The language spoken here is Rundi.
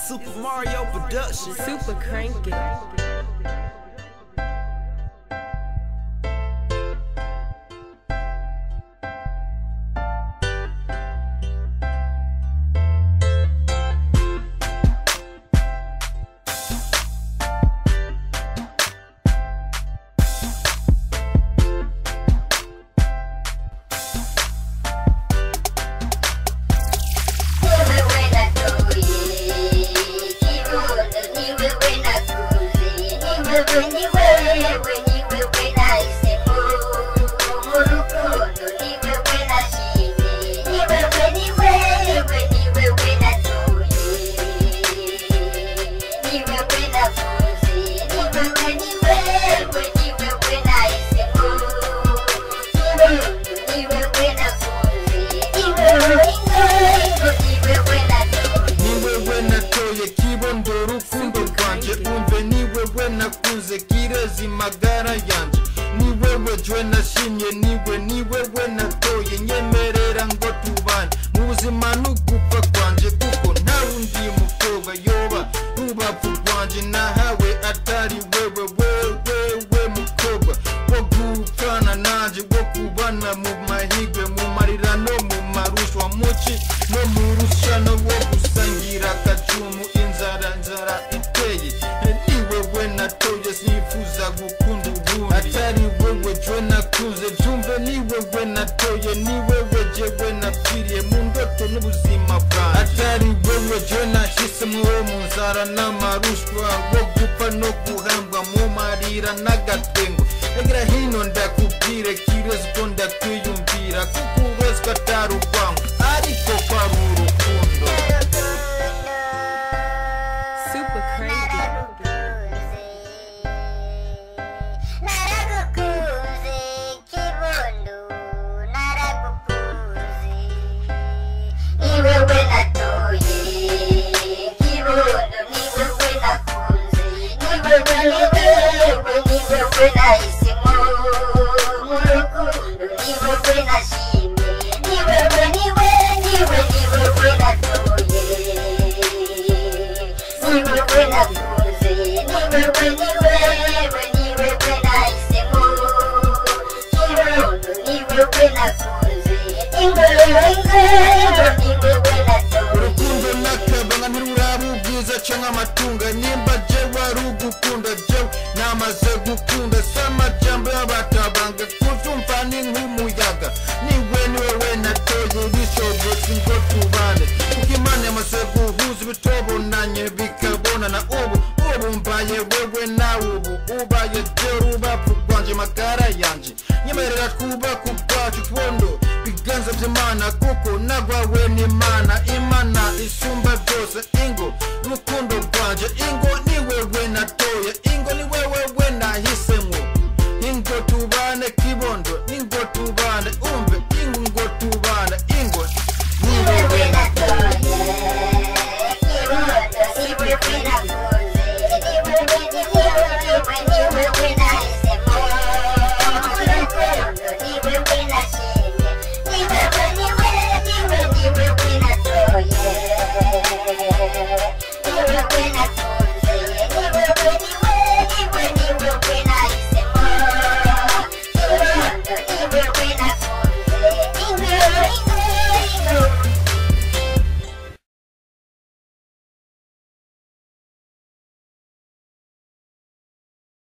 Super Mario production. Super cranky. ni wewe natoye kibondo rukundo rwanje umve ni wewe nakuze kirezi magara yanje ni wewe jwe nashimye niwe ni wewe natoye nyemerera ngo tubane mu buzima n'ugupfa kwanje kuko nta wundi mukobwa yoba rubavu rwanje nahawe atari wewe wewewe mukobwa wo gupfana nanje wo kubana mu mahigwe mu marira no mu marushwa muci no mu rushano wo gusangira akacumu inzara nzara iteye ni wewe natoye sinifuza gukunda ubundi atari wewe jwe nakuze byumve ni wewe natoye ni wewe jewe napfiriye mu ndoto n'ubuzima bwanjye atari wewe jwe nahisemo wo mu nzara n'amarushwa wo gupfa no guhambwa mu marira n'agatengo egera hino ndakubwire kirezi ko ndakwiyumvira kuko urezwa atari urwango ariko kwari urukundo Super cranky. naragukunze kibondo naragukunze ni wewe natoye kibondo ni wewe nakunze ni wewe ni wewe ni wewe nahisemo mu rukundo ni wewe nashimye ni wewe ni wewe ni wewe ni wewe natoye ni wewe nakunze ni wewe ni wewe ni wewe nahisemo kibondo ni wewe nakunze ni wewe ni wewe ni wewe natoye urukundo nakabanga ntiruraba ubwiza canke amatunga nimba jewe ari ugukunda jewe namaze gukunda si amajambo y'abatabanga kuzumva ni nk'umuyaga niwe ni wewe natoye bishobotse ngo tubane kuko imana yamaze guhuza ibitobonanye bikabonana ubu ubu mbaye wewe nawe ubu ubaye jewe rubavu rwanje magara yanje nyemerera twubaka ubwacu twondo biganza by'imana kuko nagwawe n'imana imana isumba byose ingo rukundo rwanje ingo